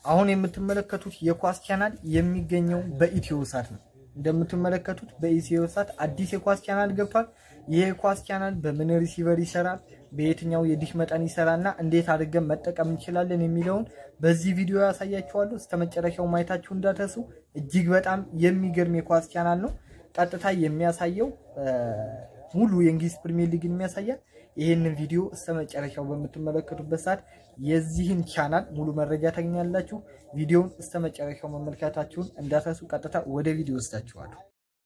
አሁን የምትመለከቱት የኳስ ቻናል የሚገኘው በኢትዮ ሳት ነው። እንደምትመለከቱት በኢትዮ ሳት አዲስ የኳስ ቻናል ገብቷል። ይህ የኳስ ቻናል በምን ሪሲቨር ይሰራል፣ በየትኛው የዲሽ መጠን ይሰራል እና እንዴት አድርገን መጠቀም እንችላለን የሚለውን በዚህ ቪዲዮ ያሳያችኋለሁ። እስከ መጨረሻው ማየታችሁ እንዳትረሱ። እጅግ በጣም የሚገርም የኳስ ቻናል ነው። ቀጥታ የሚያሳየው ሙሉ የእንግሊዝ ፕሪሚየር ሊግን የሚያሳያል። ይህንን ቪዲዮ እስከ መጨረሻው በምትመለከቱበት ሰዓት የዚህን ቻናል ሙሉ መረጃ ታገኛላችሁ። ቪዲዮውን እስከ መጨረሻው መመልከታችሁን እንዳትረሱ። ቀጥታ ወደ ቪዲዮ ወስዳችኋለሁ።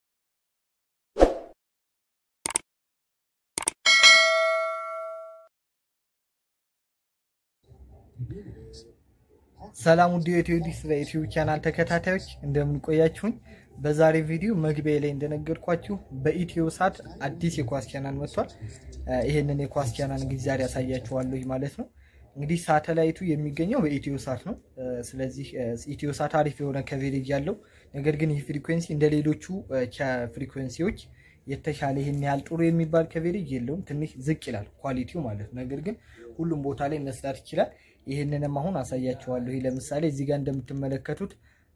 ሰላም ውድ የኢትዮዲስ በዩቲዩብ ቻናል ተከታታዮች እንደምን ቆያችሁኝ? በዛሬ ቪዲዮ መግቢያ ላይ እንደነገርኳችሁ በኢትዮ ሳት አዲስ የኳስ ቻናል መጥቷል። ይሄንን የኳስ ቻናል እንግዲህ ዛሬ ያሳያችኋለሁ ማለት ነው። እንግዲህ ሳተላይቱ የሚገኘው በኢትዮ ሳት ነው። ስለዚህ ኢትዮ ሳት አሪፍ የሆነ ከቬሬጅ ያለው ነገር ግን ይህ ፍሪኩዌንሲ እንደ ሌሎቹ ፍሪኩዌንሲዎች የተሻለ ይህን ያህል ጥሩ የሚባል ከቬሬጅ የለውም። ትንሽ ዝቅ ይላል ኳሊቲው ማለት ነው። ነገር ግን ሁሉም ቦታ ላይ መስራት ይችላል። ይህንንም አሁን አሳያችኋለሁ። ለምሳሌ እዚህ ጋር እንደምትመለከቱት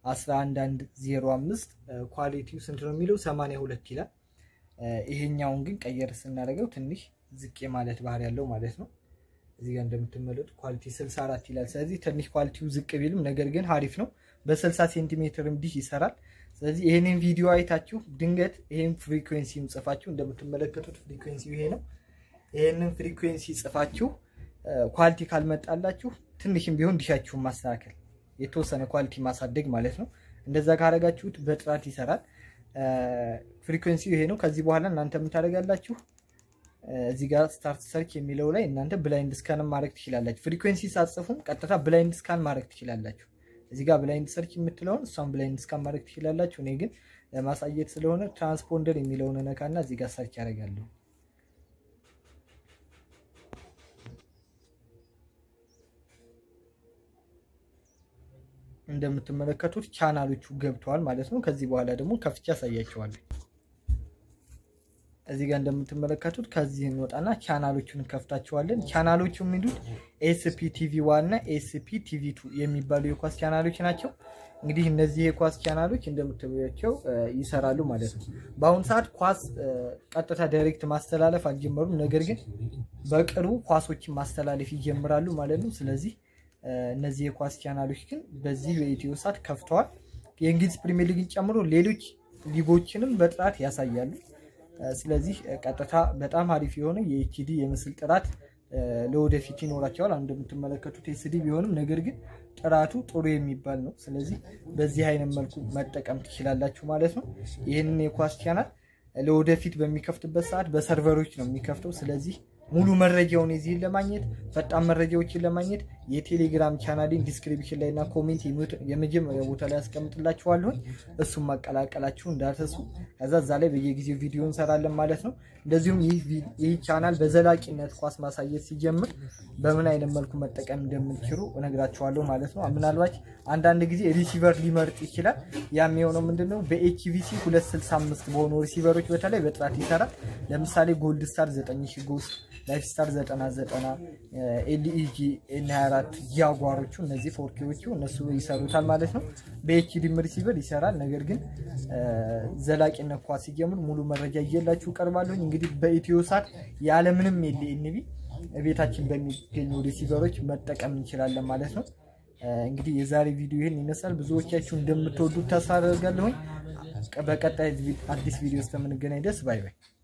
11105 ኳሊቲው ስንት ነው የሚለው 82 ይላል። ይሄኛውን ግን ቀየር ስናደርገው ትንሽ ዝቅ ማለት ባህሪ ያለው ማለት ነው። እዚህ ጋር እንደምትመለከቱት ኳሊቲ 64 ይላል። ስለዚህ ትንሽ ኳሊቲው ዝቅ ቢልም ነገር ግን አሪፍ ነው። በ60 ሴንቲሜትርም ዲሽ ይሰራል። ስለዚህ ይሄንን ቪዲዮ አይታችሁ ድንገት ይሄን ፍሪኩዌንሲም ጽፋችሁ እንደምትመለከቱት ፍሪኩዌንሲው ይሄ ነው። ይሄንን ፍሪኩዌንሲ ጽፋችሁ ኳሊቲ ካልመጣላችሁ ትንሽም ቢሆን ዲሻችሁን ማስተካከል የተወሰነ ኳሊቲ ማሳደግ ማለት ነው። እንደዛ ካረጋችሁት በጥራት ይሰራል። ፍሪኩዌንሲው ይሄ ነው። ከዚህ በኋላ እናንተ የምታደርጋላችሁ እዚህ ጋር ስታርት ሰርች የሚለው ላይ እናንተ ብላይንድ ስካን ማድረግ ትችላላችሁ። ፍሪኩዌንሲ ሳትጽፉም ቀጥታ ብላይንድ ስካን ማድረግ ትችላላችሁ። እዚህ ጋር ብላይንድ ሰርች የምትለውን እሷን ብላይንድ ስካን ማድረግ ትችላላችሁ። እኔ ግን ለማሳየት ስለሆነ ትራንስፖንደር የሚለውን ነካና እዚህ ጋር ሰርች ያደርጋለሁ። እንደምትመለከቱት ቻናሎቹ ገብተዋል ማለት ነው። ከዚህ በኋላ ደግሞ ከፍቼ ያሳያቸዋለሁ። እዚህ ጋር እንደምትመለከቱት ከዚህ እንወጣና ቻናሎቹን እንከፍታቸዋለን። ቻናሎቹ የሚሉት ኤስፒ ቲቪ ዋን እና ኤስፒ ቲቪ ቱ የሚባሉ የኳስ ቻናሎች ናቸው። እንግዲህ እነዚህ የኳስ ቻናሎች እንደምትመለከቷቸው ይሰራሉ ማለት ነው። በአሁኑ ሰዓት ኳስ ቀጥታ ዳይሬክት ማስተላለፍ አልጀመሩም። ነገር ግን በቅርቡ ኳሶችን ማስተላለፍ ይጀምራሉ ማለት ነው። ስለዚህ እነዚህ የኳስ ቻናሎች ግን በዚህ በኢትዮ ሳት ከፍተዋል። የእንግሊዝ ፕሪሚየር ሊግን ጨምሮ ሌሎች ሊጎችንም በጥራት ያሳያሉ። ስለዚህ ቀጥታ በጣም አሪፍ የሆነ የኤችዲ የምስል ጥራት ለወደፊት ይኖራቸዋል። እንደምትመለከቱት ኤስዲ ቢሆንም ነገር ግን ጥራቱ ጥሩ የሚባል ነው። ስለዚህ በዚህ አይነት መልኩ መጠቀም ትችላላችሁ ማለት ነው። ይህንን የኳስ ቻናል ለወደፊት በሚከፍትበት ሰዓት በሰርቨሮች ነው የሚከፍተው። ስለዚህ ሙሉ መረጃውን የዚህን ለማግኘት ፈጣን መረጃዎችን ለማግኘት የቴሌግራም ቻናሌን ዲስክሪፕሽን ላይ እና ኮሜንት የመጀመሪያ ቦታ ላይ ያስቀምጥላችኋለሁኝ። እሱም ማቀላቀላችሁ እንዳትረሱ። ከዛ እዛ ላይ በየጊዜው ቪዲዮ እንሰራለን ማለት ነው። እንደዚሁም ይህ ቻናል በዘላቂነት ኳስ ማሳየት ሲጀምር በምን አይነት መልኩ መጠቀም እንደምንችሉ እነግራችኋለሁ ማለት ነው። ምናልባት አንዳንድ ጊዜ ሪሲቨር ሊመርጥ ይችላል። ያም የሆነው ምንድነው በኤችቪሲ 265 በሆኑ ሪሲቨሮች በተለይ በጥራት ይሰራል። ለምሳሌ ጎልድ ስታር 9000 ጎስ ላይፍ ስታር 9090 ኤልኢጂ ኤን 24 ጃጓሮቹ እነዚህ ፎርኬዎቹ እነሱ ይሰሩታል ማለት ነው። በኤችዲም ሪሲቨር ይሰራል። ነገር ግን ዘላቂነት ኳስ ሲጀምር ሙሉ መረጃ እየላችሁ ቀርባለሁኝ። እንግዲህ በኢትዮ ሳት ያለምንም ኤልኤንቢ ቤታችን በሚገኙ ሪሲቨሮች መጠቀም እንችላለን ማለት ነው። እንግዲህ የዛሬ ቪዲዮ ይህን ይመስላል። ብዙዎቻችሁ እንደምትወዱት ተስፋ አደርጋለሁኝ። በቀጣይ አዲስ ቪዲዮ እስከምንገናኝ ደስ ባይ ባይ።